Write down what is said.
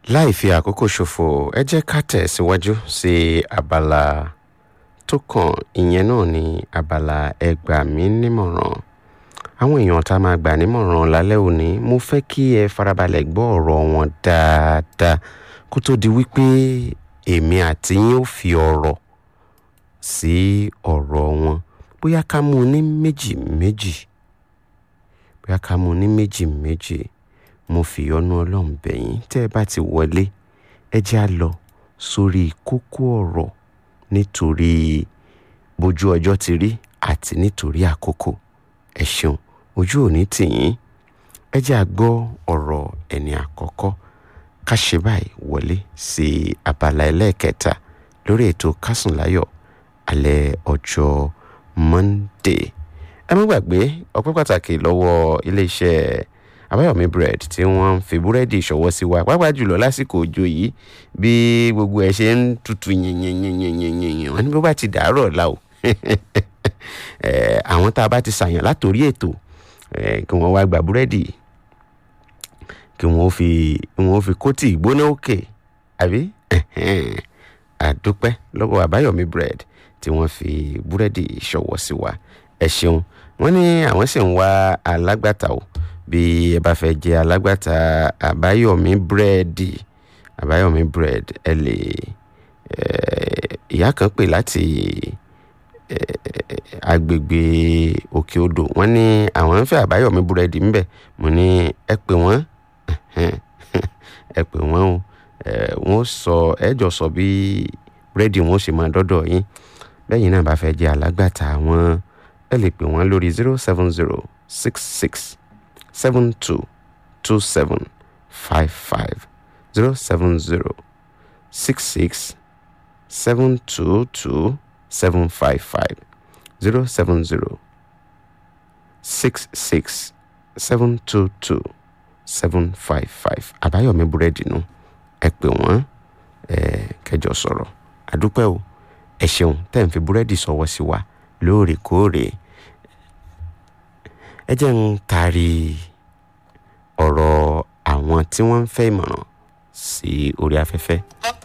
láì fi àkókò ṣòfò ẹ jẹ́ ká tẹ̀síwájú sí abala tó kàn ìyẹn náà ní abala ẹ gbà mí nímọ̀ràn àwọn èèyàn tá a máa gbà nímọ̀ràn lálẹ́ òní mo fẹ́ kí ẹ farabalẹ̀ gbọ́ ọ̀rọ̀ wọn dáadáa kó tó di wípé èmi àti yín ó fi ọ̀rọ̀ sí ọ̀rọ̀ wọn bóyá ká mú un ní méjì méjì bóyá ká mú un ní méjì méjì mo fi ọ̀nà ọlọ́run bẹ̀yìn tẹ́ ẹ bá ti wọlé ẹ jẹ́ á lọ sórí kókó ọ̀rọ̀ nítorí bójú ọjọ́ ti rí àti nítorí àkókò ẹ ṣeun ojú òní tìyín ẹ jẹ́ á gbọ́ ọ̀rọ̀ ẹni àkọ́kọ́ ká ṣe báyìí wọlé sí abala ẹlẹ́ẹ̀kẹta lórí ètò kásùnláyọ̀ alẹ́ ọjọ́ Monday ẹ má gbàgbé ọpẹ́ pàtàkì lọ́wọ́ iléeṣẹ́ àbáyọ̀mí bread tí wọ́n ń fi búrẹ́dì ṣọwọ́ sí wa pàápàá jùlọ lásìkò òjò yìí bí gbogbo ẹ̀ ṣe ń tutù yìnyínyìnyínyìnyín wọn ni bó bá ti dàárọ̀ la o àwọn tá a bá ti ṣàyàn látòrí ètò kí wọ́n wá gba búrẹ́dì kí wọ́n fi wọ́n fi kóòtì ìgbóná òkè àbí àdúpẹ́ lọ́wọ́ àbáyọ̀mí bread tí wọ́n fi búrẹ́dì ṣọwọ́ sí wa ẹ ṣeun wọ́n ní àwọn sì ń wá alágbàtà o bí ẹ bá fẹ́ jẹ́ alágbàtà àbáyọ̀mí búrẹ́dì àbáyọ̀mí bread ẹ lè ìyá kan pè láti agbègbè òkè odò wọ́n ní àwọn ń fẹ́ àbáyọ̀mí búrẹ́dì ńbẹ̀ mo ní ẹ pè wọ́n ẹ pè wọ́n o wọ́n sọ ẹ jọ sọ bí búrẹ́dì wọn ó ṣe máa dọ́dọ̀ yín bẹ́yìn náà bá fẹ́ jẹ́ alágbàtà wọn ẹ lè pè wọ́n lórí zero seven zero six six seven two two seven five five zero seven zero six six seven two two seven five five zero seven zero six six seven two two seven five five àbáyọ̀mí búrẹ́dì nù ẹ pè wọ́n ẹ kẹjọ sọ̀rọ̀ àdúpẹ́ o ẹ ṣeun tẹ́ ń fi búrẹ́dì sọ̀wọ́ sí wa lóòrèkóòrè ẹ jẹ́ ń taari ọ̀rọ̀ àwọn tí wọ́n ń fẹ́ ìmọ̀ràn sí orí afẹ́fẹ́.